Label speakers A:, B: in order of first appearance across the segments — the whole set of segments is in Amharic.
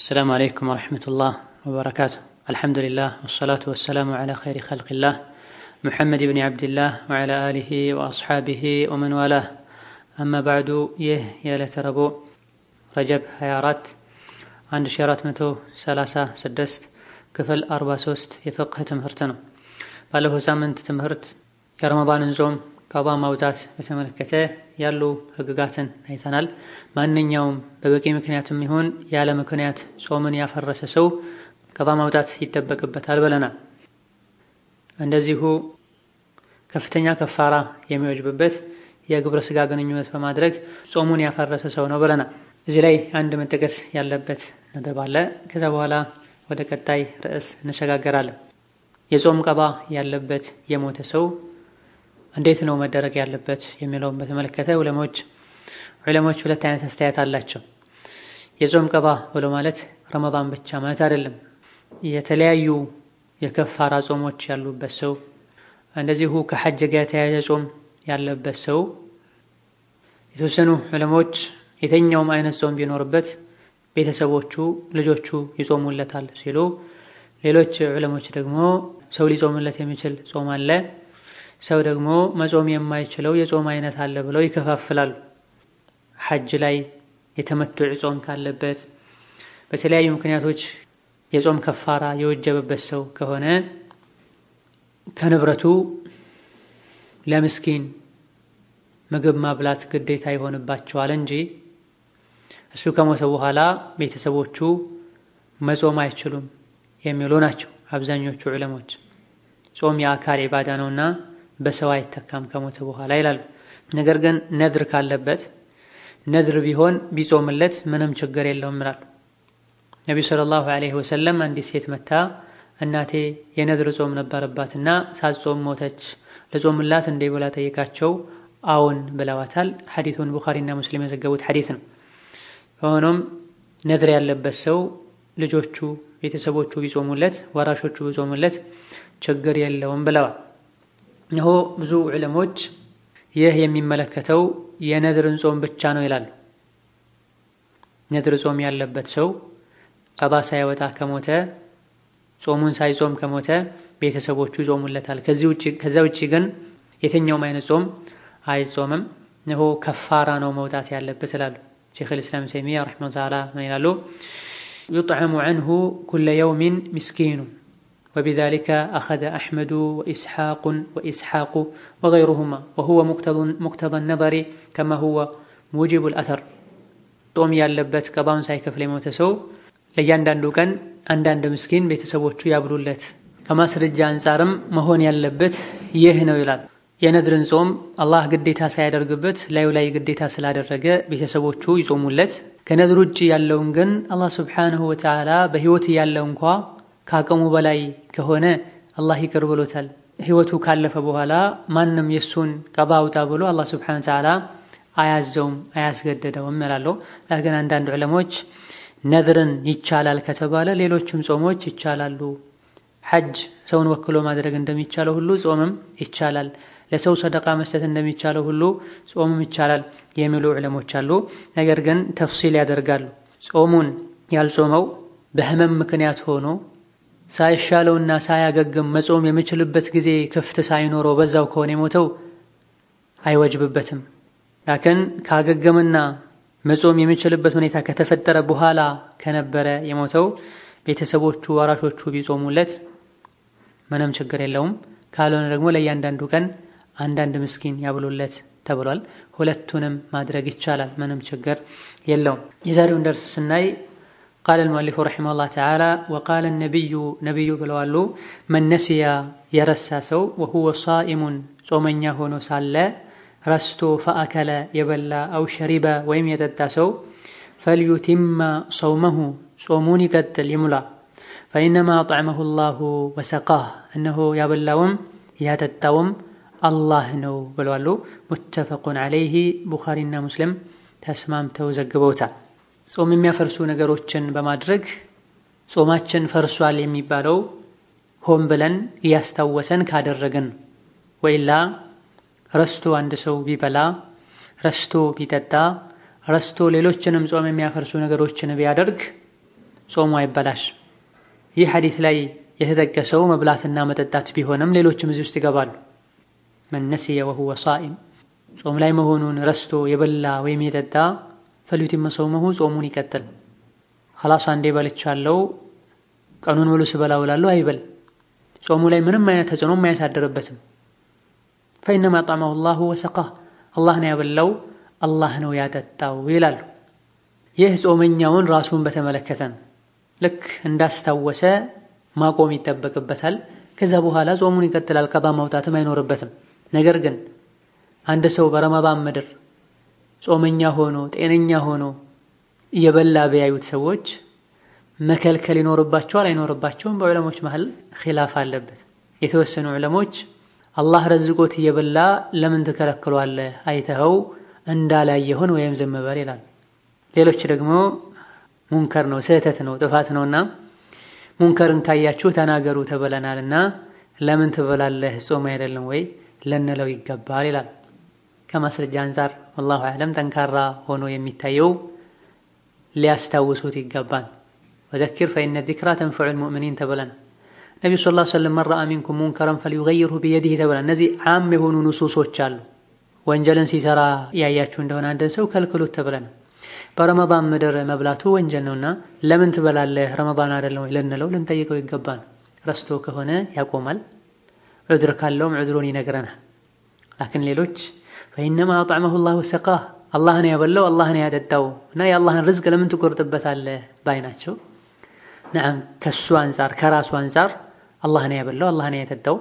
A: السلام عليكم ورحمة الله وبركاته الحمد لله والصلاة والسلام على خير خلق الله محمد بن عبد الله وعلى آله وأصحابه ومن والاه أما بعد يه يا لتربو رجب هيارات عند شيرات متو سلاسة سدست ክፍል 43 የፍቅህ ትምህርት ነው። ባለፈው ሳምንት ትምህርት የረመዳንን ጾም ቀባ ማውጣት በተመለከተ ያሉ ህግጋትን አይተናል። ማንኛውም በበቂ ምክንያትም ይሁን ያለ ምክንያት ጾምን ያፈረሰ ሰው ቀባ ማውጣት ይጠበቅበታል ብለናል። እንደዚሁ ከፍተኛ ከፋራ የሚወጅብበት የግብረ ስጋ ግንኙነት በማድረግ ጾሙን ያፈረሰ ሰው ነው ብለናል። እዚህ ላይ አንድ መጠቀስ ያለበት ነጥብ አለ። ከዛ በኋላ ወደ ቀጣይ ርዕስ እንሸጋገራለን። የጾም ቀባ ያለበት የሞተ ሰው እንዴት ነው መደረግ ያለበት የሚለውን በተመለከተ ዑለሞች ዑለሞች ሁለት አይነት አስተያየት አላቸው። የጾም ቀባ ብሎ ማለት ረመዳን ብቻ ማለት አይደለም። የተለያዩ የከፋራ ጾሞች ያሉበት ሰው እንደዚሁ ከሐጅ ጋር የተያያዘ ጾም ያለበት ሰው የተወሰኑ ዑለሞች የተኛውም አይነት ጾም ቢኖርበት ቤተሰቦቹ ልጆቹ ይጾሙለታል ሲሉ፣ ሌሎች ዑለሞች ደግሞ ሰው ሊጾምለት የሚችል ጾም አለ፣ ሰው ደግሞ መጾም የማይችለው የጾም አይነት አለ ብለው ይከፋፍላሉ። ሐጅ ላይ የተመቱዕ ጾም ካለበት፣ በተለያዩ ምክንያቶች የጾም ከፋራ የወጀበበት ሰው ከሆነ ከንብረቱ ለምስኪን ምግብ ማብላት ግዴታ ይሆንባቸዋል እንጂ እሱ ከሞተ በኋላ ቤተሰቦቹ መጾም አይችሉም የሚሉ ናቸው አብዛኞቹ ዑለሞች። ጾም የአካል ኢባዳ ነውና በሰው አይተካም ከሞተ በኋላ ይላሉ። ነገር ግን ነድር ካለበት ነድር ቢሆን ቢጾምለት ምንም ችግር የለውም ይላሉ። ነቢዩ ሰለላሁ ዐለይሂ ወሰለም አንዲት ሴት መታ እናቴ የነድር ጾም ነበረባትና ሳትጾም ሞተች፣ ልጾምላት እንዴ ብላ ጠይቃቸው አዎን ብለዋታል። ሐዲቱን ቡኻሪና ሙስሊም የዘገቡት ሐዲት ነው። ሆኖም ነድር ያለበት ሰው ልጆቹ ቤተሰቦቹ ቢጾሙለት ወራሾቹ ቢጾሙለት ችግር የለውም ብለዋል። እነሆ ብዙ ዑለሞች ይህ የሚመለከተው የነድርን ጾም ብቻ ነው ይላሉ። ነድር ጾም ያለበት ሰው ቀባ ሳይወጣ ከሞተ ጾሙን ሳይጾም ከሞተ ቤተሰቦቹ ይጾሙለታል። ከዚያ ውጭ ግን የትኛውም አይነት ጾም አይጾምም። እነሆ ከፋራ ነው መውጣት ያለበት ይላሉ። ሼክ ልእስላም ተይሚያ ረሒመሁ ተዓላ ምን ይላሉ? ዩጥዐሙ ዐንሁ ኩለ የውሚን ምስኪኑ ወቢዛሊከ አኸዘ አሕመዱ ወኢስሓቁን ወኢስሓቁ ወገይሩሁማ ወሁወ ሙቅተዳ ነዘሪ ከማ ሁወ ሙጂቡ ልአተር። ጾም ያለበት ቀባውን ሳይከፍል የሞተ ሰው ለእያንዳንዱ ቀን አንዳንድ ምስኪን ቤተሰቦቹ ያብሉለት። ከማስረጃ አንጻርም መሆን ያለበት ይህ ነው ይላል። የነድርን ጾም አላህ ግዴታ ሳያደርግበት ላዩ ላይ ግዴታ ስላደረገ ቤተሰቦቹ ይጾሙለት። ከነድር ውጭ ያለውን ግን አላህ ስብሓንሁ ወተዓላ በሕይወት ያለው እንኳ ከአቅሙ በላይ ከሆነ አላህ ይቅር ብሎታል። ሕይወቱ ካለፈ በኋላ ማንም የእሱን ቀባ አውጣ ብሎ አላህ ስብሓንሁ ወተዓላ አያዘውም አያስገደደውም እላለሁ። ግን አንዳንድ ዑለሞች ነድርን ይቻላል ከተባለ ሌሎችም ጾሞች ይቻላሉ። ሐጅ ሰውን ወክሎ ማድረግ እንደሚቻለው ሁሉ ጾምም ይቻላል። ለሰው ሰደቃ መስጠት እንደሚቻለው ሁሉ ጾምም ይቻላል የሚሉ ዑለሞች አሉ። ነገር ግን ተፍሲል ያደርጋሉ። ጾሙን ያልጾመው በህመም ምክንያት ሆኖ ሳይሻለውና ሳያገግም መጾም የሚችልበት ጊዜ ክፍት ሳይኖረው በዛው ከሆነ የሞተው አይወጅብበትም። ላክን ካገገምና መጾም የሚችልበት ሁኔታ ከተፈጠረ በኋላ ከነበረ የሞተው ቤተሰቦቹ ወራሾቹ ቢጾሙለት ምንም ችግር የለውም። ካልሆነ ደግሞ ለእያንዳንዱ ቀን አንዳንድ ምስኪን ያብሉለት ተብሏል። ሁለቱንም ማድረግ ይቻላል፣ ምንም ችግር የለውም። የዛሬውን ደርስ ስናይ ቃለ ልሙአሊፉ ረሒመሁላህ ተዓላ ወቃለ ነቢዩ ነቢዩ ብለዋሉ መን ነሲያ የረሳ ሰው ወሁወ ሳኢሙን ጾመኛ ሆኖ ሳለ ረስቶ ፈአከለ የበላ አው ሸሪበ ወይም የጠጣ ሰው ፈልዩቲማ ሰውመሁ ጾሙን ይቀጥል ይሙላ ፈኢነማ አጥዕመሁ ላሁ ወሰቃህ እነሆ ያበላውም ያጠጣውም አላህ ነው ብለዋሉ። ሙተፈቁን ዐለይሂ ቡኻሪና ሙስሊም ተስማምተው ዘግበውታል። ጾም የሚያፈርሱ ነገሮችን በማድረግ ጾማችን ፈርሷል የሚባለው ሆን ብለን እያስታወሰን ካደረግን ወይላ ረስቶ አንድ ሰው ቢበላ ረስቶ ቢጠጣ ረስቶ ሌሎችንም ጾም የሚያፈርሱ ነገሮችን ቢያደርግ ጾሙ አይበላሽ። ይህ ሐዲት ላይ የተጠቀሰው መብላትና መጠጣት ቢሆንም ሌሎችም እዚህ ውስጥ ይገባሉ። መን ነሲየ ወሁወ ሳኢም ጾም ላይ መሆኑን ረስቶ የበላ ወይም የጠጣ ፈሊዩቲመ ሰውመሁ ጾሙን ይቀጥል። ኸላስ አንዴ በልቻለው ቀኑን ሙሉ ስበላ ውላለሁ አይበል። ጾሙ ላይ ምንም አይነት ተጽዕኖም አያሳድርበትም። ፈኢነማ አጣመሁ ላሁ ወሰቃህ አላህ ነው ያበላው፣ አላህ ነው ያጠጣው ይላሉ። ይህ ጾመኛውን ራሱን በተመለከተ ነው። ልክ እንዳስታወሰ ማቆም ይጠበቅበታል። ከዛ በኋላ ጾሙን ይቀጥላል። ቀባ ማውጣትም አይኖርበትም። ነገር ግን አንድ ሰው በረመዳን ምድር ጾመኛ ሆኖ ጤነኛ ሆኖ እየበላ ቢያዩት ሰዎች መከልከል ይኖርባቸዋል አይኖርባቸውም? በዑለሞች መሀል ኺላፍ አለበት። የተወሰኑ ዑለሞች አላህ ረዝቆት እየበላ ለምን ትከለክሏለህ? አይተኸው እንዳላየሆን ወይም ዝም በል ይላል። ሌሎች ደግሞ ሙንከር ነው፣ ስህተት ነው፣ ጥፋት ነውና ሙንከርን ካያችሁ ተናገሩ ተብለናልና ለምን ትበላለህ? ጾም አይደለም ወይ ልንለው ይገባል ይላል። ከማስረጃ አንጻር ወላሁ አዕለም ጠንካራ ሆኖ የሚታየው ሊያስታውሱት ይገባል። ወዘኪር ፈኢነ ዚክራ ተንፈዑል ሙእሚኒን ተብለናል። ነቢዩ ሰለላሁ ዐለይሂ ወሰለም መን ረአ ሚንኩም ሙንከረን ፈልዩገይርሁ ቢየዲህ ተብለናል። እነዚህ ዓም የሆኑ ንሱሶች አሉ። ወንጀልን ሲሰራ ያያችሁ እንደሆነ አንድን ሰው ከልክሉት ተብለናል። በረመዳን ምድር መብላቱ ወንጀል ነውና ለምን ትበላለህ ረመዳን አይደለም ወይ ልንለው ልንጠይቀው ይገባል። ረስቶ ከሆነ ያቆማል። ዑድር ካለውም ዑድሩን ይነግረናል። ላኪን ሌሎች ፈኢነማ አጥዕመሁ ላሁ ወሰቃህ አላህን ያበላው አላህን ያጠጣው እና የአላህን ርዝቅ ለምን ትቆርጥበታለህ ባይ ናቸው። ነዓም ከሱ አንጻር ከራሱ አንጻር አላህን ያበላው አላህን ያጠጣው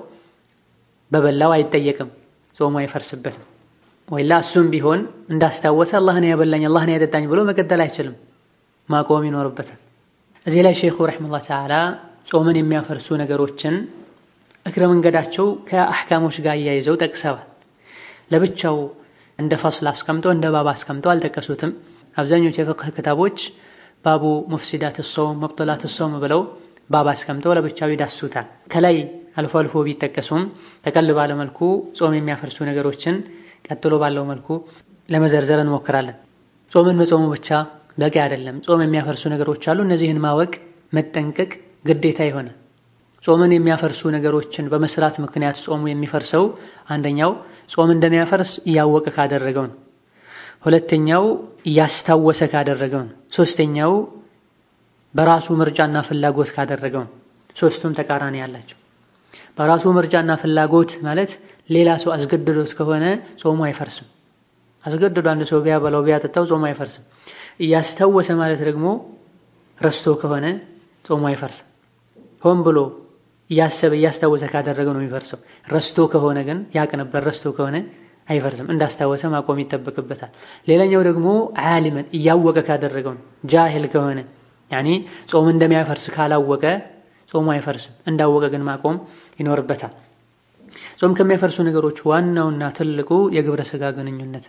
A: በበላው አይጠየቅም፣ ጾሙ አይፈርስበትም። ወይላ እሱም ቢሆን እንዳስታወሰ አላህን ያበላኝ አላህን ያጠጣኝ ብሎ መቀጠል አይችልም፣ ማቆም ይኖርበታል። እዚህ ላይ ሼኹ ረሒመሁላህ ተዓላ ጾምን የሚያፈርሱ ነገሮችን እግረ መንገዳቸው ከአሕካሞች ጋር እያይዘው ጠቅሰዋል። ለብቻው እንደ ፈስል አስቀምጦ እንደ ባብ አስቀምጦ አልጠቀሱትም። አብዛኞቹ የፍቅህ ክታቦች ባቡ ሙፍሲዳት ሰውም መብጠላት ሰውም ብለው ባብ አስቀምጠው ለብቻው ይዳሱታል። ከላይ አልፎ አልፎ ቢጠቀሱም ጠቀል ባለ መልኩ ጾም የሚያፈርሱ ነገሮችን ቀጥሎ ባለው መልኩ ለመዘርዘር እንሞክራለን። ጾምን መጾሙ ብቻ በቂ አይደለም። ጾም የሚያፈርሱ ነገሮች አሉ። እነዚህን ማወቅ መጠንቀቅ ግዴታ ይሆነ። ጾምን የሚያፈርሱ ነገሮችን በመስራት ምክንያት ጾሙ የሚፈርሰው አንደኛው ጾም እንደሚያፈርስ እያወቀ ካደረገው ነው። ሁለተኛው እያስታወሰ ካደረገው ነው። ሶስተኛው በራሱ ምርጫና ፍላጎት ካደረገው ነው። ሶስቱም ተቃራኒ ያላቸው። በራሱ ምርጫና ፍላጎት ማለት ሌላ ሰው አስገድዶት ከሆነ ጾሙ አይፈርስም። አስገድዶ አንድ ሰው ቢያበላው ቢያጠጣው ጾሙ አይፈርስም። እያስታወሰ ማለት ደግሞ ረስቶ ከሆነ ጾሙ አይፈርስም። ሆን ብሎ እያሰበ እያስታወሰ ካደረገው ነው የሚፈርሰው። ረስቶ ከሆነ ግን ያቅ ነበር ረስቶ ከሆነ አይፈርስም። እንዳስታወሰ ማቆም ይጠበቅበታል። ሌላኛው ደግሞ ዓሊመን እያወቀ ካደረገው ነው። ጃሂል ከሆነ ያኒ ጾም እንደሚያፈርስ ካላወቀ ጾሙ አይፈርስም። እንዳወቀ ግን ማቆም ይኖርበታል። ጾም ከሚያፈርሱ ነገሮች ዋናውና ትልቁ የግብረ ስጋ ግንኙነት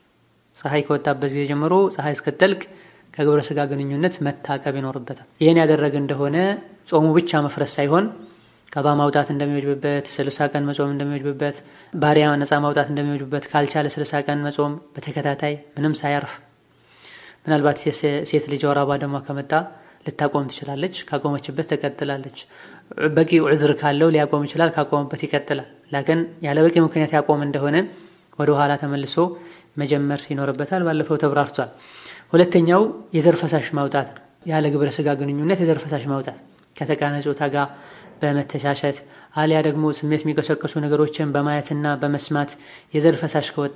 A: ፀሐይ ከወጣበት ጊዜ ጀምሮ ፀሐይ እስክትጠልቅ ከግብረ ስጋ ግንኙነት መታቀብ ይኖርበታል። ይህን ያደረገ እንደሆነ ጾሙ ብቻ መፍረስ ሳይሆን ቀባ ማውጣት እንደሚወጅብበት፣ ስልሳ ቀን መጾም እንደሚወጅብበት፣ ባሪያ ነፃ ማውጣት እንደሚወጅብበት፣ ካልቻለ ስልሳ ቀን መጾም በተከታታይ ምንም ሳያርፍ ምናልባት ሴት ልጅ ወር አበባ ደሟ ከመጣ ልታቆም ትችላለች። ካቆመችበት ትቀጥላለች። በቂ ዑዝር ካለው ሊያቆም ይችላል። ካቆመበት ይቀጥላል። ላኪን ያለ በቂ ምክንያት ያቆም እንደሆነ ወደ ኋላ ተመልሶ መጀመር ይኖርበታል። ባለፈው ተብራርቷል። ሁለተኛው የዘር ፈሳሽ ማውጣት ነው። ያለ ግብረ ስጋ ግንኙነት የዘር ፈሳሽ ማውጣት ከተቃራኒ ጾታ ጋር በመተሻሸት አሊያ ደግሞ ስሜት የሚቀሰቀሱ ነገሮችን በማየትና በመስማት የዘር ፈሳሽ ከወጣ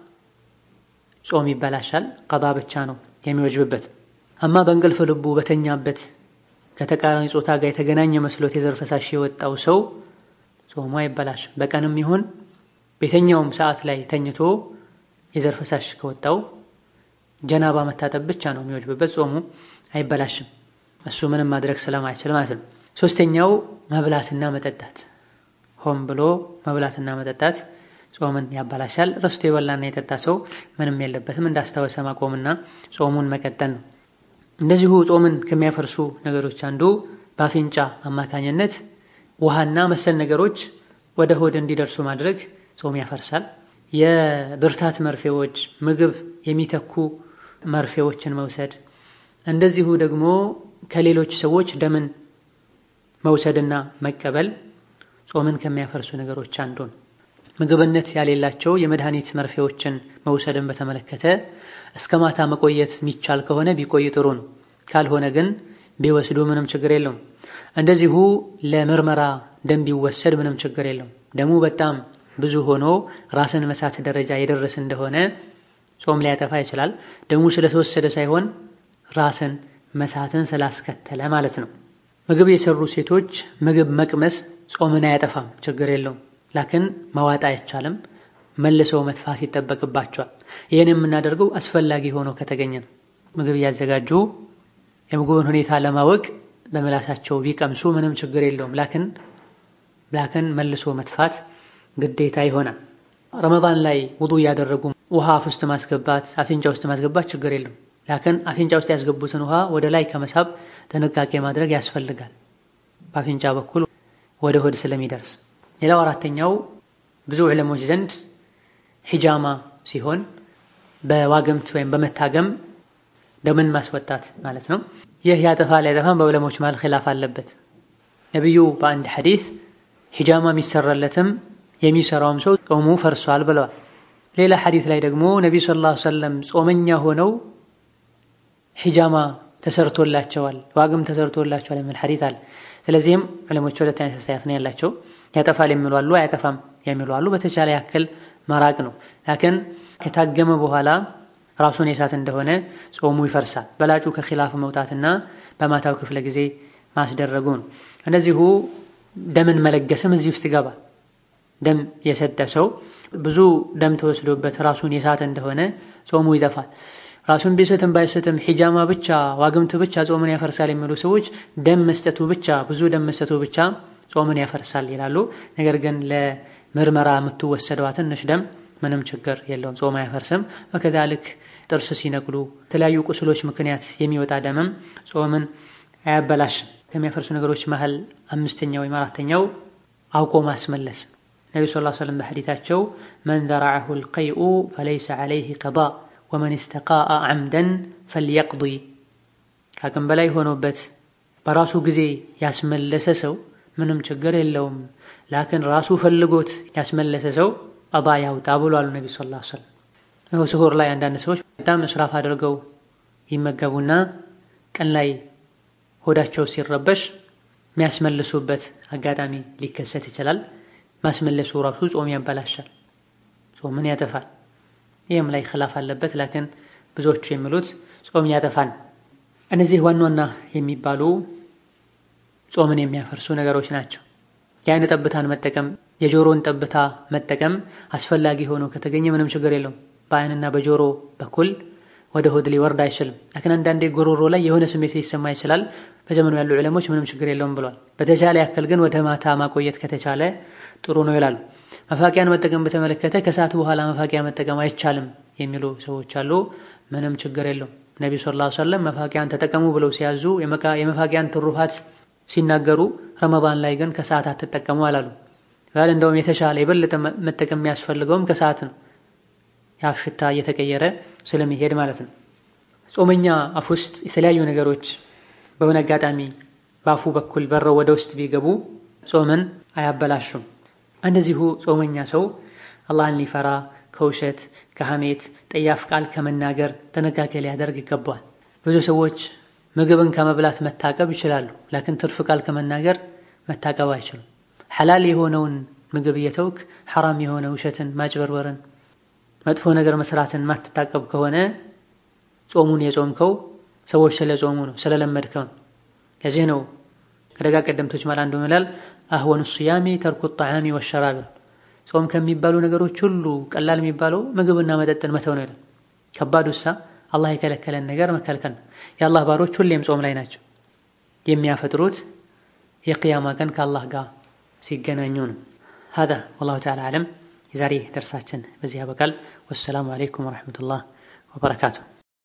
A: ጾም ይበላሻል። ቀዳ ብቻ ነው የሚወጅብበት። አማ በእንቅልፍ ልቡ በተኛበት ከተቃራኒ ጾታ ጋር የተገናኘ መስሎት የዘር ፈሳሽ የወጣው ሰው ጾሙ አይበላሽም። በቀንም ይሁን በየትኛውም ሰዓት ላይ ተኝቶ የዘር ፈሳሽ ከወጣው ጀናባ መታጠብ ብቻ ነው የሚወጅብበት። ጾሙ አይበላሽም። እሱ ምንም ማድረግ ስለማይችል ማለት ነው። ሶስተኛው መብላትና መጠጣት፣ ሆን ብሎ መብላትና መጠጣት ጾምን ያበላሻል። ረስቶ የበላና የጠጣ ሰው ምንም የለበትም። እንዳስታወሰ ማቆምና ጾሙን መቀጠል ነው። እንደዚሁ ጾምን ከሚያፈርሱ ነገሮች አንዱ በአፍንጫ አማካኝነት ውሃና መሰል ነገሮች ወደ ሆድ እንዲደርሱ ማድረግ ጾም ያፈርሳል። የብርታት መርፌዎች፣ ምግብ የሚተኩ መርፌዎችን መውሰድ፣ እንደዚሁ ደግሞ ከሌሎች ሰዎች ደምን መውሰድና መቀበል ጾምን ከሚያፈርሱ ነገሮች አንዱ ነው። ምግብነት ያሌላቸው የመድኃኒት መርፌዎችን መውሰድን በተመለከተ እስከ ማታ መቆየት የሚቻል ከሆነ ቢቆይ ጥሩ ነው። ካልሆነ ግን ቢወስዱ ምንም ችግር የለውም። እንደዚሁ ለምርመራ ደም ቢወሰድ ምንም ችግር የለውም። ደሙ በጣም ብዙ ሆኖ ራስን መሳት ደረጃ የደረስ እንደሆነ ጾም ሊያጠፋ ይችላል። ደሙ ስለተወሰደ ሳይሆን ራስን መሳትን ስላስከተለ ማለት ነው። ምግብ የሰሩ ሴቶች ምግብ መቅመስ ጾምን አያጠፋም፣ ችግር የለውም። ላክን መዋጥ አይቻልም፣ መልሰው መትፋት ይጠበቅባቸዋል። ይህን የምናደርገው አስፈላጊ ሆኖ ከተገኘ ነው። ምግብ እያዘጋጁ የምግቡን ሁኔታ ለማወቅ በምላሳቸው ቢቀምሱ ምንም ችግር የለውም። ላክን ላክን መልሶ መትፋት ግዴታ ይሆናል። ረመዳን ላይ ውዱ እያደረጉ ውሃ አፍ ውስጥ ማስገባት፣ አፍንጫ ውስጥ ማስገባት ችግር የለውም። ላክን አፍንጫ ውስጥ ያስገቡትን ውሃ ወደ ላይ ከመሳብ ጥንቃቄ ማድረግ ያስፈልጋል፣ በአፍንጫ በኩል ወደ ሆድ ስለሚደርስ። ሌላው አራተኛው ብዙ ዕለሞች ዘንድ ሒጃማ ሲሆን በዋግምት ወይም በመታገም ደምን ማስወጣት ማለት ነው። ይህ ያጠፋል ያጠፋም በዕለሞች መሃል ኺላፍ አለበት። ነቢዩ በአንድ ሐዲስ ሒጃማ የሚሰራለትም የሚሰራውም ሰው ጾሙ ፈርሷል ብለዋል። ሌላ ሐዲስ ላይ ደግሞ ነቢዩ ሰለላሁ ዐለይሂ ወሰለም ጾመኛ ሆነው ሒጃማ ተሰርቶላቸዋል፣ ዋግም ተሰርቶላቸዋል የሚል ሐዲስ አለ። ስለዚህም ዕለሞች ሁለት አይነት አስተያየት ነው ያላቸው። ያጠፋል የሚሉ አሉ፣ አያጠፋም የሚሉ አሉ። በተቻለ ያክል መራቅ ነው። ላኪን ከታገመ በኋላ ራሱን የሳት እንደሆነ ጾሙ ይፈርሳል። በላጩ ከኺላፍ መውጣትና በማታው ክፍለ ጊዜ ማስደረጉ ነው። እንደዚሁ ደምን መለገስም እዚህ ውስጥ ይገባል። ደም የሰጠ ሰው ብዙ ደም ተወስዶበት ራሱን የሳት እንደሆነ ጾሙ ይጠፋል። ራሱን ቢስትም ባይስትም ሒጃማ ብቻ ዋግምት ብቻ ጾምን ያፈርሳል የሚሉ ሰዎች ደም መስጠቱ ብቻ ብዙ ደም መስጠቱ ብቻ ጾምን ያፈርሳል ይላሉ። ነገር ግን ለምርመራ የምትወሰደዋ ትንሽ ደም ምንም ችግር የለውም፣ ጾም አያፈርስም። ወከዛልክ ጥርስ ሲነቅሉ የተለያዩ ቁስሎች ምክንያት የሚወጣ ደምም ጾምን አያበላሽም። ከሚያፈርሱ ነገሮች መሀል አምስተኛው ወይም አራተኛው አውቆ ማስመለስ። ነቢ ስ ሰለም በሐዲታቸው መን ዘረዐሁ ልቀይኡ ፈለይሰ ዐለይህ ቀዳ ወመን ስተቃአ ዐምደን ፈልየቅዲ። ከአቅም በላይ ሆኖበት በራሱ ጊዜ ያስመለሰ ሰው ምንም ችግር የለውም። ላክን ራሱ ፈልጎት ያስመለሰ ሰው ቀዳ ያውጣ ብሏሉ ነቢ ስ ሰለም። ስሁር ላይ አንዳንድ ሰዎች በጣም እስራፍ አድርገው ይመገቡና ቀን ላይ ሆዳቸው ሲረበሽ የሚያስመልሱበት አጋጣሚ ሊከሰት ይችላል። ማስመለሱ ራሱ ጾም ያበላሻል፣ ጾምን ያጠፋል። ይህም ላይ ኺላፍ አለበት። ላኪን ብዙዎቹ የሚሉት ጾም ያጠፋል። እነዚህ ዋና ዋና የሚባሉ ጾምን የሚያፈርሱ ነገሮች ናቸው። የአይን ጠብታን መጠቀም፣ የጆሮን ጠብታ መጠቀም አስፈላጊ ሆኖ ከተገኘ ምንም ችግር የለውም። በአይንና በጆሮ በኩል ወደ ሆድ ሊወርድ አይችልም። ላኪን አንዳንዴ ጎሮሮ ላይ የሆነ ስሜት ሊሰማ ይችላል። በዘመኑ ያሉ ዕለሞች ምንም ችግር የለውም ብሏል። በተቻለ ያክል ግን ወደ ማታ ማቆየት ከተቻለ ጥሩ ነው ይላሉ። መፋቂያን መጠቀም በተመለከተ ከሰዓት በኋላ መፋቂያ መጠቀም አይቻልም የሚሉ ሰዎች አሉ። ምንም ችግር የለውም። ነቢዩ ሰለላሁ ዐለይሂ ወሰለም መፋቂያን ተጠቀሙ ብለው ሲያዙ የመፋቂያን ትሩፋት ሲናገሩ ረመዳን ላይ ግን ከሰዓት አትጠቀሙ አላሉ። እንደውም የተሻለ የበለጠ መጠቀም የሚያስፈልገውም ከሰዓት ነው የአፍ ሽታ እየተቀየረ ስለሚሄድ ማለት ነው። ጾመኛ አፍ ውስጥ የተለያዩ ነገሮች በሆነ አጋጣሚ በአፉ በኩል በረው ወደ ውስጥ ቢገቡ ጾምን አያበላሹም። እንደዚሁ ጾመኛ ሰው አላህን ሊፈራ ከውሸት፣ ከሐሜት፣ ጠያፍ ቃል ከመናገር ጥንቃቄ ሊያደርግ ይገባዋል። ብዙ ሰዎች ምግብን ከመብላት መታቀብ ይችላሉ። ላኪን ትርፍ ቃል ከመናገር መታቀብ አይችሉም። ሐላል የሆነውን ምግብ እየተውክ ሐራም የሆነ ውሸትን፣ ማጭበርበርን መጥፎ ነገር መስራትን ማትታቀብ ከሆነ ጾሙን የጾምከው ሰዎች ስለ ጾሙ ነው ስለለመድከው ነው። ከዚህ ነው ከደጋ ቀደምቶች ማለት አንዱ ይላል አህወኑ ሲያሚ ተርኩ ጣዓሚ ወሸራብ። ጾም ከሚባሉ ነገሮች ሁሉ ቀላል የሚባለው ምግብና መጠጥን መተው ነው ይላል። ከባድ ውሳ አላህ የከለከለን ነገር መከልከል ነው። የአላህ ባሮች ሁሌም ጾም ላይ ናቸው። የሚያፈጥሩት የቅያማ ቀን ከአላህ ጋር ሲገናኙ ነው። ሀዛ ወላሁ ተዓላ አዕለም። የዛሬ ደርሳችን በዚህ ያበቃል። ወሰላሙ አለይኩም ወረሕመቱላህ ወበረካቱ።